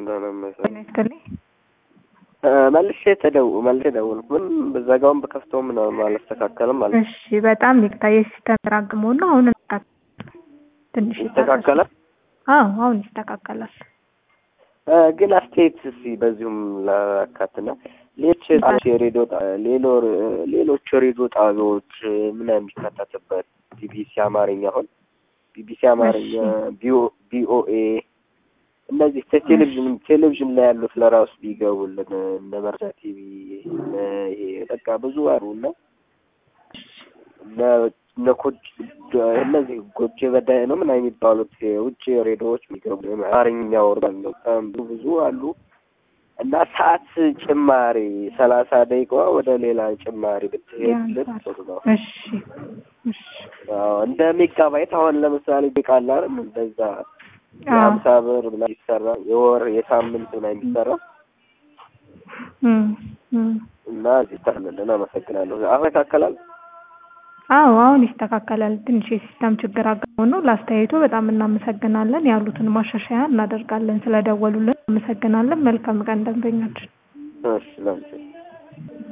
እንደሆነ መሰለኝ። ይስጥልኝ። መልሼ ተደው መልሼ ደውልኩ። ምንም በዘጋውን በከፍተው ምናምን አላስተካከልም ማለት ነው። እሺ በጣም ይቅርታ የሲስተም ተራግሞ ነው። አሁን እንስተካከል- ትንሽ ይስተካከላል። አዎ አሁን ይስተካከላል። እ፣ ግን አስተያየት እስኪ በዚሁም ላካትና ሌሎች ጣቢያዎች የሬዲዮ ጣ- ሌሎ ሌሎች ሬዲዮ ጣቢያዎች ምን የሚካተትበት ቢቢሲ አማርኛ አሁን ቢቢሲ አማርኛ ቢኦ- ቢኦኤ እነዚህ ቴሌቪዥን ቴሌቪዥን ላይ ያሉት ለራሱ ቢገቡልን እነ መርሳ ቲቪ እነ ይሄ በቃ ብዙ አሉ እና እነ እነ ኮጅ እነዚህ ጎጆ በዳይ ነው ምናምን የሚባሉት የውጭ ሬዲዮዎች የሚገቡ አማርኛ የሚያወሩ አሉ። በጣም ብዙ ብዙ አሉ እና ሰዓት ጭማሪ ሰላሳ ደቂቃዋ ወደ ሌላ ጭማሪ ብትሄድልን ጥሩ ነው። እሺ እሺ አዎ እንደ ሜጋባይት አሁን ለምሳሌ ቢቃላ እንደዛ የሀምሳ ብር ምናምን ይሰራ የወር የሳምንት ምናምን የሚሰራ እም እም እና እዚህ ታለልን። አመሰግናለሁ። አሁን ይካከላል። አዎ አሁን ይስተካከላል። ትንሽ የሲስተም ችግር አጋጥሞ ነው። ለአስተያየቱ በጣም እናመሰግናለን። ያሉትን ማሻሻያ እናደርጋለን። ስለደወሉልን እናመሰግናለን። መልካም ቀን ደንበኞች። እሺ ለምሳሌ